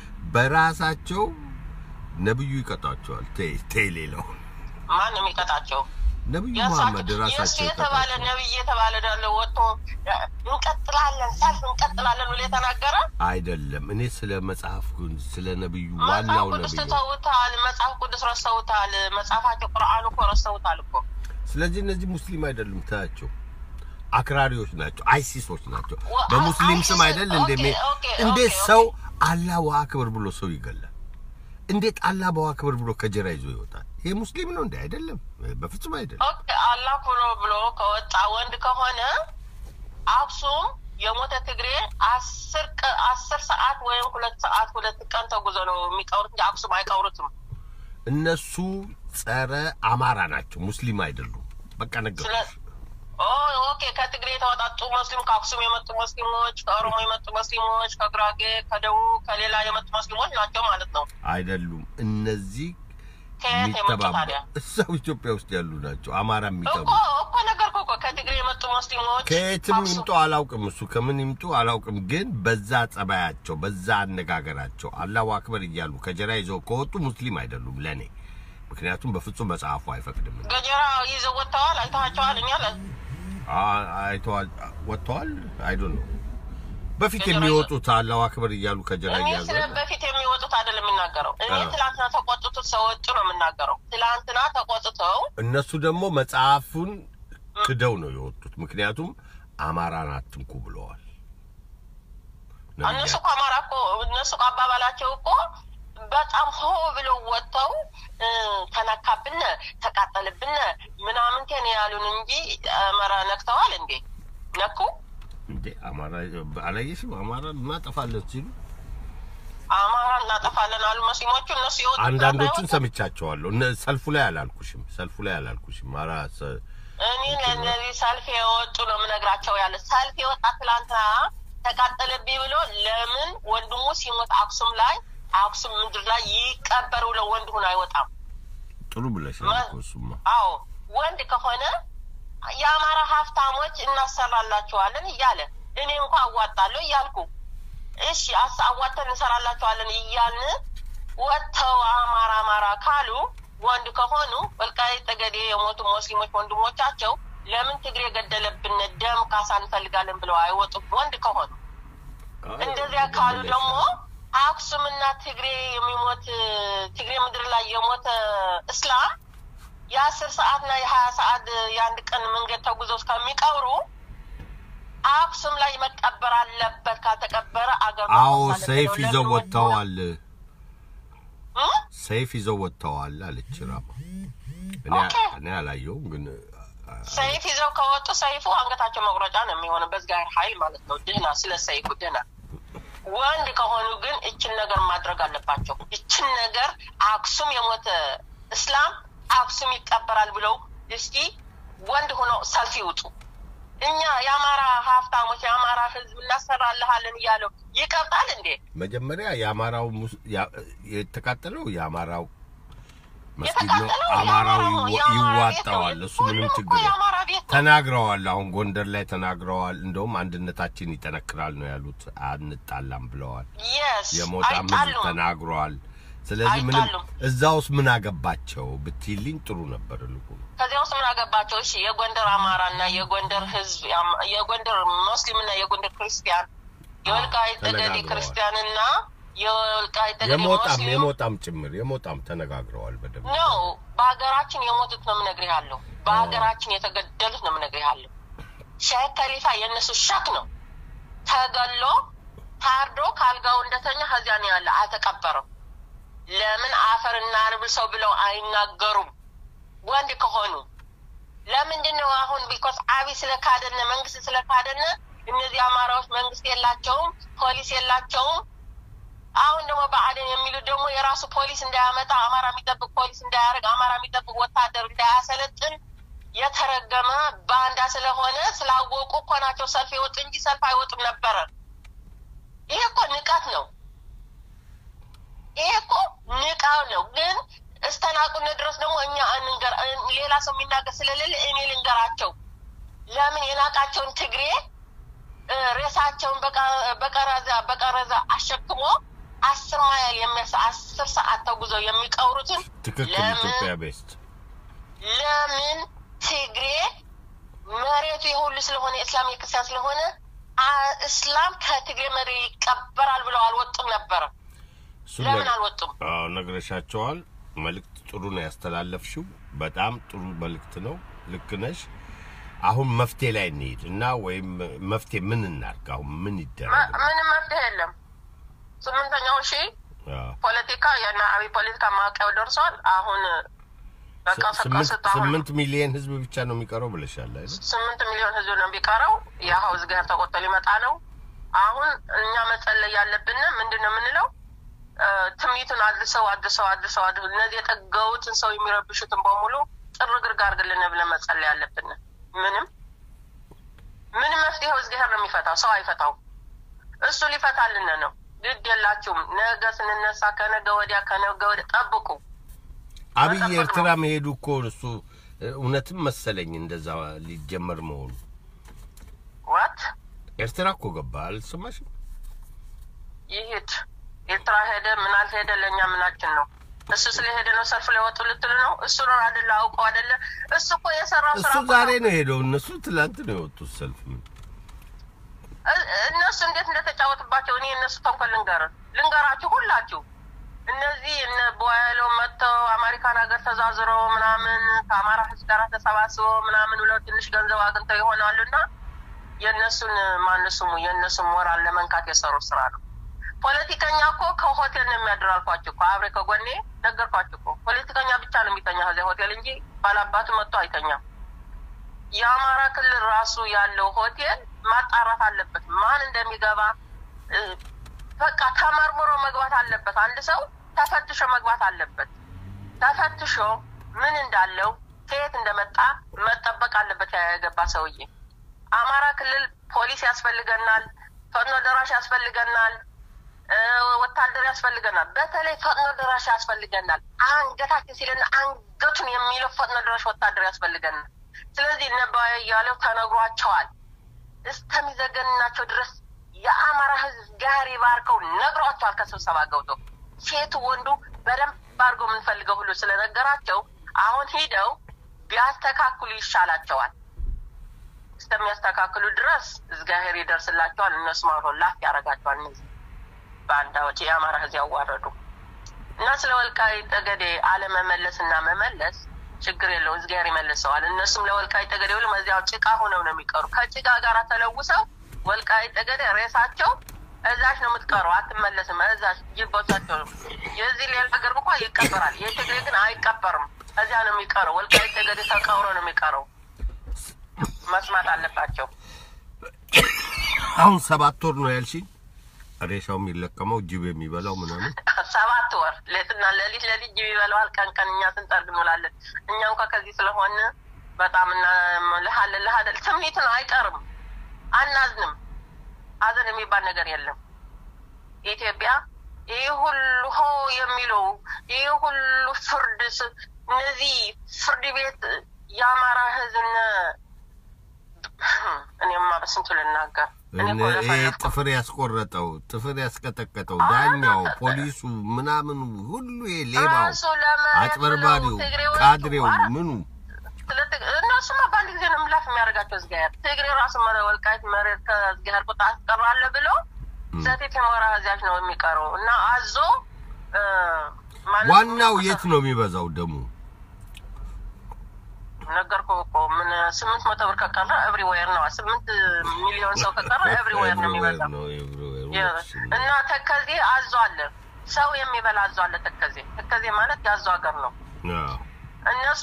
በራሳቸው ነብዩ ይቀጣቸዋል። ተይ ተይ፣ ሌላው ማን ነው የሚቀጣቸው? ነብዩ የእሳቸው- መሐመድ የእሱ ራሳቸው የተባለ ይቀጣቸዋል። ነብይ የተባለ ዳለ ወጥቶ እንቀጥላለን ሰልፍ እንቀጥላለን ብሎ የተናገረ አይደለም። እኔ ስለ መጽሐፍ ስለ ነብዩ መጽሐፍ ዋናው ቅዱስ ነብዩ ትተውታል። መጽሐፍ ቅዱስ ረስተውታል። መጽሐፋቸው ቁርአኑ እኮ ረስተውታል እኮ። ስለዚህ እነዚህ ሙስሊም አይደሉም። ታያቸው አክራሪዎች ናቸው፣ አይሲሶች ናቸው። ወ- በሙስሊም ስም አይሲስ- አይደል ኦኬ፣ እንደ ኦኬ፣ እንዴት ኦኬ፣ ሰው አላሁ አክበር ብሎ ሰው ይገላል? እንዴት አላሁ አክበር ብሎ ከጀራ ይዞ ይወጣል? ይሄ ሙስሊም ነው እንዴ? አይደለም፣ በፍጹም አይደለም። ኦኬ አላህ ብሎ ብሎ ከወጣ ወንድ ከሆነ አክሱም የሞተ ትግሬ አስር ቀ- አስር ሰዓት ወይም ሁለት ሰዓት ሁለት ቀን ተጉዞ ነው የሚቀብሩት እንጂ አክሱም አይቀብሩትም። እነሱ ጸረ አማራ ናቸው፣ ሙስሊም አይደሉም። በቃ ስለ ነገርኩሽ። ኦ ኦኬ ከትግሬ የተወጣጡ ሙስሊም ከአክሱም የመጡ ሙስሊሞች ከኦሮሞ የመጡ ሙስሊሞች ከጉራጌ ከደቡብ ከሌላ የመጡ ሙስሊሞች ናቸው ማለት ነው። አይደሉም። እነዚህ ከየት የመጡ የሚተባበሩ ታዲያ? እዛው ኢትዮጵያ ውስጥ ያሉ ናቸው። አማራ የሚጠሉ እኮ እኮ ነገር እኮ ከትግሬ የመጡ ሙስሊሞች ከየትም ከአክሱም- ይምጡ አላውቅም። እሱ ከምን ይምጡ አላውቅም። ግን በዛ ጸባያቸው፣ በዛ አነጋገራቸው አላሁ አክበር እያሉ ከጀራ ይዘው ከወጡ ሙስሊም አይደሉም ለእኔ። ምክንያቱም በፍጹም መጽሐፉ አይፈቅድም። ገጀራ ይዘው ወጥተዋል። አይተዋቸዋል። እኛ ለ- አ- አይተዋል ወጥተዋል። አይዶ ነው በፊት ከጀራ የሚወጡት አላሁ አክበር እያሉ ከጀራ እኔ እያሉ ስለ በፊት የሚወጡት አይደለም የምናገረው። እኔ አዎ። ትላንትና ተቆጥቶ ሰዎቹ ነው የምናገረው። ትላንትና ተቆጥተው እነሱ ደግሞ መጽሐፉን ክደው ነው የወጡት። ምክንያቱም አማራን አትንኩ ብለዋል። እነሱ እኮ አማራ እኮ እነሱ እኮ አባባላቸው እኮ በጣም ሆ ብለው ወጥተው እ፣ ተነካብን፣ ተቃጠልብን ምናምን ቴን ያሉን እንጂ አማራ ነክተዋል እንዴ? ነኩ? እንዴ አማራ አላየሽም? አማራ እናጠፋለን ሲሉ አማራ እናጠፋለን አሉ ሙስሊሞቹ። እነሱ የወጡት አንዳንዶቹን ትናንት ሰምቻቸዋለሁ። እነ ሰልፉ ላይ አላልኩሽም፣ ሰልፉ ላይ አላልኩሽም። አራ ሰ- እኔ ለእነዚህ ሰልፍ የወጡ ነው የምነግራቸው። ያለ ሰልፍ የወጣ ትላንትና ተቃጠለብኝ ብሎ ለምን ወንድሙ ሲሞት አክሱም ላይ አክሱም ምድር ላይ ይቀበር ብሎ ወንድ ሆኖ አይወጣም? ጥሩ ብለሻል ማ- እኮ እሱማ። አዎ ወንድ ከሆነ የአማራ ሀብታሞች እናሰራላቸዋለን እያለ እኔ እንኳ አዋጣለሁ እያልኩ እሺ አስ አዋተን እንሰራላቸዋለን እያልን ወጥተው አማራ አማራ ካሉ ወንድ ከሆኑ ወልቃይት ጠገዴ የሞቱ ሙስሊሞች ወንድሞቻቸው ለምን ትግሬ የገደለብን ደም ካሳ እንፈልጋለን ብለው አይወጡም? ወንድ ከሆኑ እንደዚያ ካሉ ደግሞ አክሱምና ትግሬ የሚሞት ትግሬ ምድር ላይ የሞተ እስላም የአስር ሰዓትና የሀያ ሰዓት የአንድ ቀን መንገድ ተጉዘው እስከሚቀብሩ አክሱም ላይ መቀበር አለበት። ካልተቀበረ አገር አዎ ማፍረስ አለበት ሰይፍ ብለው ይዘው ለምን ወጥተዋል። እ? ሰይፍ ይዘው ወጥተዋል አለች ራማ። እኔ ኦኬ። እኔ አላየሁም ግን ሰይፍ ይዘው ከወጡ ሰይፉ አንገታቸው መቁረጫ ነው የሚሆነው። በእግዚአብሔር ኃይል ማለት ነው። ድህና ስለ ሰይፉ ድህና። ወንድ ከሆኑ ግን እችን ነገር ማድረግ አለባቸው። እችን ነገር አክሱም የሞተ እስላም አክሱም ይቀበራል ብለው እስኪ ወንድ ሆኖ ሰልፍ ይውጡ። እኛ የአማራ ሀብታሞች የአማራ ሕዝብ እናሰራልሃለን እያለው ይቀብጣል እንዴ? መጀመሪያ የአማራው ሙስ- ያ- የተቃጠለው የአማራው መስጊድ ነው። የተቃጠለው አማራው የአማራ- ይዋ- የአማራ ቤት ነው። ይዋጣዋል። እሱ ምንም ሁሉም እኮ ችግር የለም። የአማራ ቤት ነው። ተናግረዋል። አሁን ጎንደር ላይ ተናግረዋል። እንደውም አንድነታችን ይጠነክራል ነው ያሉት። አንጣላም ብለዋል። የስ የሞጣም ህዝብ አይጣሉም። ተናግረዋል። ስለዚህ ምንም አይጣሉም። እዛ ውስጥ ምን አገባቸው ብትይልኝ ጥሩ ነበር። ልኩ ከዚያ ውስጥ ምን አገባቸው? እሺ የጎንደር አማራ እና የጎንደር ህዝብ ያም- የጎንደር ሙስሊም እና የጎንደር ክርስቲያን የወልቃይት ጠገዴ ተነጋግረዋል። ክርስቲያን እና የወልቃይት ጠገዴ የሞጣም ሙስሊም የሞጣም ጭምር የሞጣም ተነጋግረዋል በደንብ ነው። በሀገራችን የሞቱት ነው የምነግርህ ያለው። በሀገራችን የተገደሉት ነው የምነግርህ ያለው። ሼክ ከሊፋ የእነሱ ሸክ ነው። ተገሎ ታርዶ ካልጋው እንደተኛ ከዚያ ነው ያለ፣ አልተቀበረም። ለምን አፈር እናልብሰው ብለው አይናገሩም? ወንድ ከሆኑ ለምንድን ነው አሁን? ቢኮስ አብይ ስለካደነ መንግስት ስለካደነ እነዚህ አማራዎች መንግስት የላቸውም፣ ፖሊስ የላቸውም። አሁን ደግሞ ብአዴን የሚሉት ደግሞ የራሱ ፖሊስ እንዳያመጣ አማራ የሚጠብቅ ፖሊስ እንዳያደርግ አማራ የሚጠብቅ ወታደር እንዳያሰለጥን የተረገመ ባንዳ ስለሆነ ስላወቁ እኮ ናቸው ሰልፍ የወጡ እንጂ ሰልፍ አይወጡም ነበረ። ይሄ እኮ ንቀት ነው። ይሄ እኮ ንቃው ነው። ግን እስተናቁነ ድረስ ደግሞ እኛ እንንገር ሌላ ሰው የሚናገር ስለሌለ እኔ ልንገራቸው። ለምን የናቃቸውን ትግሬ እ፣ ሬሳቸውን በቀ- በቀረዛ በቀረዛ አሸክሞ አስር ማይል የሚያስ አስር ሰዓት ተጉዘው የሚቀብሩትን ትክክል። ለምን ኢትዮጵያ ቤስት ለምን ትግሬ መሬቱ የሁሉ ስለሆነ እስላም የክርስቲያን ስለሆነ አ- እስላም ከትግሬ መሪ ይቀበራል ብለው አልወጡም ነበረ። እሱን ለምን ነግ- አልወጡም? አዎ ነግረሻቸዋል። መልእክት ጥሩ ነው ያስተላለፍሽው። በጣም ጥሩ መልእክት ነው። ልክ ነሽ። አሁን መፍትሄ ላይ እንሄድ እና ወይም መፍትሄ ምን እናድርግ? አሁን ምን ይደረግ? ም- ምንም መፍትሄ የለም። ስምንተኛው ሺህ አዎ። ፖለቲካ የና አብይ ፖለቲካ ማዕቀብ ደርሷል። አሁን በቃ ስምንት ፈቀሱት። አሁን ስምንት ሚሊዮን ህዝብ ብቻ ነው የሚቀረው ብለሻል አይደል? ስምንት ሚሊዮን ህዝብ ነው የሚቀረው። የሀው ዝጋር ተቆጥቶ ሊመጣ ነው። አሁን እኛ መጸለይ ያለብን ምንድን ነው የምንለው? እ፣ ትምኒቱን አድርሰው አድርሰው አድርሰው አድርሰው እነዚህ የጠገቡትን ሰው የሚረብሹትን በሙሉ ጥርግርግ አድርግልን ብለን መጸለይ ያለብን። ምንም ምንም መፍትሄው እግዚአብሔር ነው የሚፈታው፣ ሰው አይፈታውም። እሱ ሊፈታልን ነው። ግድ የላችሁም። ነገ ስንነሳ ከነገ ወዲያ ከነገ ወዲያ ጠብቁ። አብይ መጠበቅ ኤርትራ ነው። መሄዱ እኮ እሱ እ፣ እውነትም መሰለኝ እንደዛ ሊጀመር መሆኑ። ዋት ኤርትራ እኮ ገባ አልሰማሽም? ይሄድ ኤርትራ ሄደ ምን አልሄደ ለእኛ ምናችን ነው? እሱ ስለሄደ ነው ሰልፍ ላይ ወጡ ልትሉ ነው? እሱ ነው አደለ? አውቀው አደለ? እሱ እኮ የሰራው ስራ እሱ እኮ ዛሬ ነው። ነው ሄደው፣ እነሱ ትላንት ነው የወጡት ሰልፍ። ምን እ- እነሱ እንዴት እንደተጫወቱባቸው እኔ እነሱ ተንኮል ልንገር ልንገራችሁ ሁላችሁ እነዚህ እነ ቦያለው መጥተው አሜሪካን ሀገር ተዛዝረው ምናምን ከአማራ ህዝብ ጋር ተሰባስበው ምናምን ብለው ትንሽ ገንዘብ አግኝተው ይሆናሉ እና የእነሱን ማን ስሙ የእነሱን ሞራል ለመንካት የሰሩት ስራ ነው። ፖለቲከኛ እኮ ከሆቴል ነው የሚያድር አልኳችሁ እኮ አብሬ ከጎኔ ነገርኳችሁ እኮ ፖለቲከኛ ብቻ ነው የሚተኛ ከዚያ ሆቴል እንጂ ባላባቱ መጥቶ አይተኛም። የአማራ ክልል ራሱ ያለው ሆቴል ማጣራት አለበት። ማን እንደሚገባ እ፣ በቃ ተመርምሮ መግባት አለበት። አንድ ሰው ተፈትሾ መግባት አለበት። ተፈትሾ ምን እንዳለው ከየት እንደመጣ መጠበቅ አለበት። ያ የገባ ሰውዬ አማራ ክልል ፖሊስ ያስፈልገናል፣ ፈጥኖ ደራሽ ያስፈልገናል፣ እ፣ ወታደር ያስፈልገናል። በተለይ ፈጥኖ ደራሽ ያስፈልገናል። አንገታችን ሲለን አንገቱን የሚለው ፈጥኖ ደራሽ ወታደር ያስፈልገናል። ስለዚህ ነባ እያለው ተነግሯቸዋል እስከሚዘገንናቸው ድረስ የአማራ ሕዝብ ጋር ባርከው ነግሯቸዋል። ከስብሰባ ገብቶ ሴቱ ወንዱ በደንብ አድርገው የምንፈልገው ሁሉ ስለነገራቸው አሁን ሂደው ቢያስተካክሉ ይሻላቸዋል። እስከሚያስተካክሉ ድረስ እግዚአብሔር ይደርስላቸዋል። እነሱ ማሮ ላፍ ያደርጋቸዋል። እነዚህ በአንዳዎች የአማራ ሕዝብ ያዋረዱ እና ስለ ወልቃይት ጠገዴ አለመመለስ እና መመለስ ችግር የለው እግዚአብሔር ይመልሰዋል። እነሱም ለወልቃይት ጠገዴ ብሎ እዚያው ጭቃ ሆነው ነው የሚቀሩ። ከጭቃ ጋር ተለውሰው ወልቃይት ጠገዴ ሬሳቸው እዛች ነው የምትቀረው፣ አትመለስም። እዛች ይቦታቸው የዚህ ሌላ ሀገር እንኳ ይቀበራል። የትግሬ ግን አይቀበርም፣ እዚያ ነው የሚቀረው። ወልቃይት ጠገዴ ተቀብሮ ነው የሚቀረው። መስማት አለባቸው። አሁን ሰባት ወር ነው ያልሽኝ። ሬሳው የሚለቀመው ጅብ የሚበላው ምናምን ሰባት ወር ሌትና ሌሊት ሌሊት ጅብ ይበላዋል። ቀን ቀን እኛ ስንጠርግ እንውላለን። እኛ እንኳ ከዚህ ስለሆን በጣም እና ልሃለን ልሃለን ስሜት ነው አይቀርም። አናዝንም። ሀዘን የሚባል ነገር የለም። ኢትዮጵያ ይህ ሁሉ ሆ የሚለው ይህ ሁሉ ፍርድ ስ- እነዚህ ፍርድ ቤት የአማራ ህዝብነ እኔማ በስንቱ ልናገር እኔ እኮ እነ- ይሄ ለፈለፍኩ ጥፍር ያስቆረጠው ጥፍር ያስቀጠቀጠው ዳኛው፣ ፖሊሱ፣ ምናምኑ ሁሉ ይሄ ሌባው፣ ራሱ ለመሬት አጭበርባሪው፣ ብለው ትግሬዎቹ ካድሬው አ- ምኑ ስለ ትግ- እነሱማ በአንድ ጊዜ ነው ምላፍ የሚያደርጋቸው እግዚአብሔር። ትግሬ ራሱ መረ ወልቃይት መሬት ከእግዚአብሔር ቁጣ አስቀራለ ብሎ ሰቴት የሞራ ህዚያች ነው የሚቀረው እና አዞ እ፣ ማለት ዋናው የት ነው የሚበዛው ደሙ? ነገርኩህ እኮ ምን ስምንት መቶ ብር ከቀረ ኤቭሪዌር ነው። ስምንት ሚሊዮን ሰው ከቀረ ኤቭሪዌር ነው የሚበዛው። ነው everywhere የ- ነው። እና ተከዜ አዞ አለ፣ ሰው የሚበላ አዞ አለ። ተከዜ ተከዜ ማለት የአዞ ሀገር ነው። አዎ። እነሱ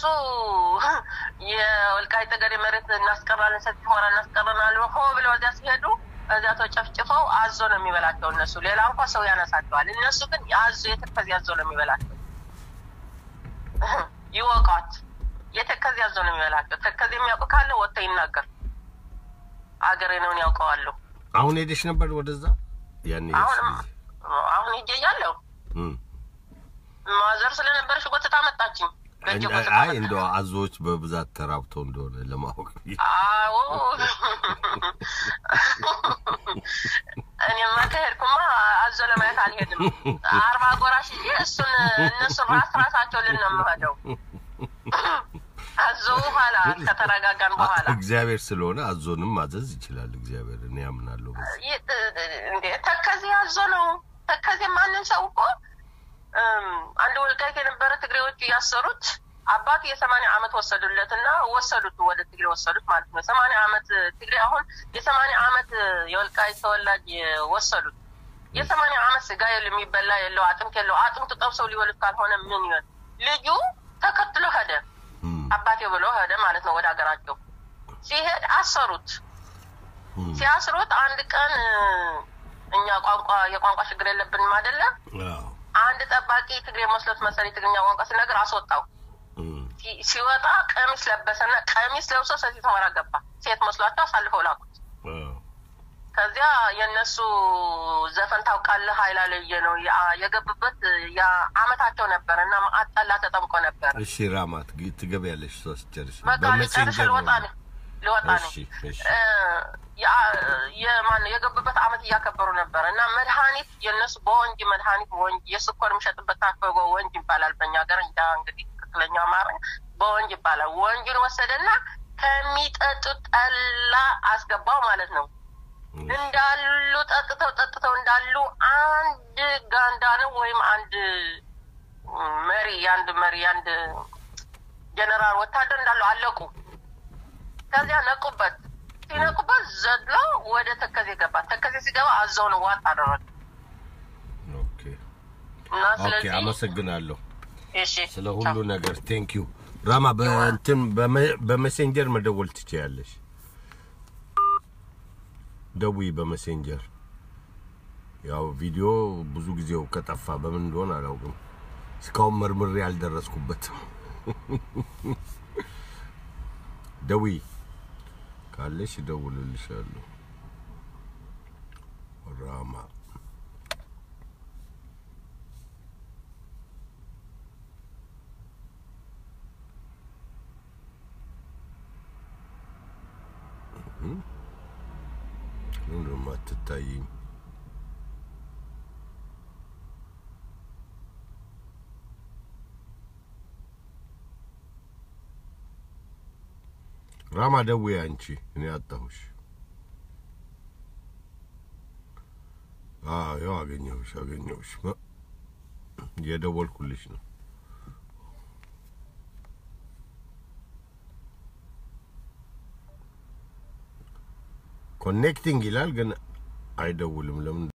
የወልቃይት ጠገዴ መሬት እናስቀራለን፣ ሰፊ ሆራ እናስቀረናል ሆ ብለው እዚያ ሲሄዱ እዚያ ተጨፍጭፈው አዞ ነው የሚበላቸው። እነሱ ሌላ እንኳ ሰው ያነሳቸዋል። እነሱ ግን የአዞ የተከዜ አዞ ነው የሚበላቸው። ይወቋት። የተከዜ አዞ ነው የሚበላቸው። ተከዜ የሚያውቁ ካለ ወጥቶ ይናገር። አገሬ ነውን ያውቀዋለሁ። አሁን ሄደሽ ነበር ወደዛ ያኔ አሁንም አሁን ሂጄ እያለሁ እም። ማዘር ስለነበረች ጎትታ መጣችኝ። በእጄ እንደ- ጎትታ አይ መጣች። እንደው አዞዎች በብዛት ተራብተው እንደሆነ ለማወቅ ብዬ። አዎ እኔማ ከሄድኩማ አዞ ለማየት አልሄድም። አርባ ጎራሽ ይዤ እሱን እነሱን ራስ ራሳቸው ልን ነው የምሄደው። አዞ በኋላ ከተረጋጋን በኋላ እግዚአብሔር ስለሆነ አዞንም ማዘዝ ይችላል። እግዚአብሔር እኔ ያምናለሁ። በዚህ ይ- እንዴ ተከዜ አዞ ነው። ተከዜ ማንን ሰው እኮ እም፣ አንድ ወልቃይት የነበረ ትግሬዎች እያሰሩት አባቱ የሰማንያ አመት ወሰዱለት እና ወሰዱት ወደ ትግሬ ወሰዱት ማለት ነው። ሰማንያ አመት ትግሬ አሁን የሰማንያ አመት የወልቃይት ተወላጅ ወሰዱት። የሰማንያ አመት ስጋ የለው የሚበላ የለው አጥንት የለው አጥንቱ ጠብሰው ሊበሉት ካልሆነ ምን ይሆን? ልጁ ተከትሎ ሄደ። እም፣ አባቴ ብሎ ሄደ ማለት ነው ወደ ሀገራቸው። ሲሄድ አሰሩት። እም። ሲያስሩት አንድ ቀን እ፣ እኛ ቋንቋ የቋንቋ ችግር የለብንም አይደለ? አዎ። አንድ ጠባቂ ትግሬ መስሎት መሰለኝ ትግርኛ ቋንቋ ሲነግር አስወጣው። እም፣ ሲ- ሲወጣ ቀሚስ ለበሰና ቀሚስ ለብሶ ሰፊት ሆራ ገባ። ሴት መስሏቸው አሳልፈው ላኩት። አዎ። ከዚያ የእነሱ ዘፈን ታውቃለህ፣ ኃይላለየ ነው ያ- የገቡበት የአመታቸው ነበር እና አጠላ ተጠምቆ ነበር። እሺ ራማት ግ- ትገቢያለሽ እሷ ስትጨርሽ በቃ ልጨርስ በሜሴንጀር ልወጣ ነው። ነው ልወጣ ነው። እሺ እሺ እ፣ ያ- የማን የገቡበት አመት እያከበሩ ነበር እና መድኃኒት የእነሱ በወንጂ መድኃኒት ወንጂ የስኳር የሚሸጥበት ታፈጎ ወንጅ ይባላል በእኛ ሀገር እንጃ እንግዲህ ትክክለኛ አማርኛ በወንጅ ይባላል። ወንጁን ወሰደና ከሚጠጡት ጠላ አስገባው ማለት ነው። እንዳሉ ጠጥተው ጠጥተው እንዳሉ አንድ ጋንዳ ነው ወይም አንድ መሪ የአንድ መሪ የአንድ ጀነራል ወታደር እንዳሉ አለቁ። ከዚያ ነቁበት። ሲነቁበት ዘሎ ወደ ተከዜ ገባ። ተከዜ ሲገባ አዘውን ዋጥ አደረገ ኦኬ እና ኦኬ፣ ስለዚህ አመሰግናለሁ እሺ ስለ ሁሉ ነገር ቴንክ ዩ ራማ። በእንትን በመ- በሜሴንጀር መደወል ትችያለሽ። ደውይ በሜሴንጀር። ያው ቪዲዮ ብዙ ጊዜው ከጠፋ በምን እንደሆነ አላውቅም። እስካሁን መርምሬ አልደረስኩበትም። ደውይ ካለሽ እደውልልሻለሁ። ራማ ምንም አትታይኝ። ራማ ደውዬ አንቺ እኔ አጣሁሽ። አዎ ያው አገኘሁሽ አገኘሁሽ። መ- እየደወልኩልሽ ነው። ኮኔክቲንግ ይላል ግን አይደውልም። ለምን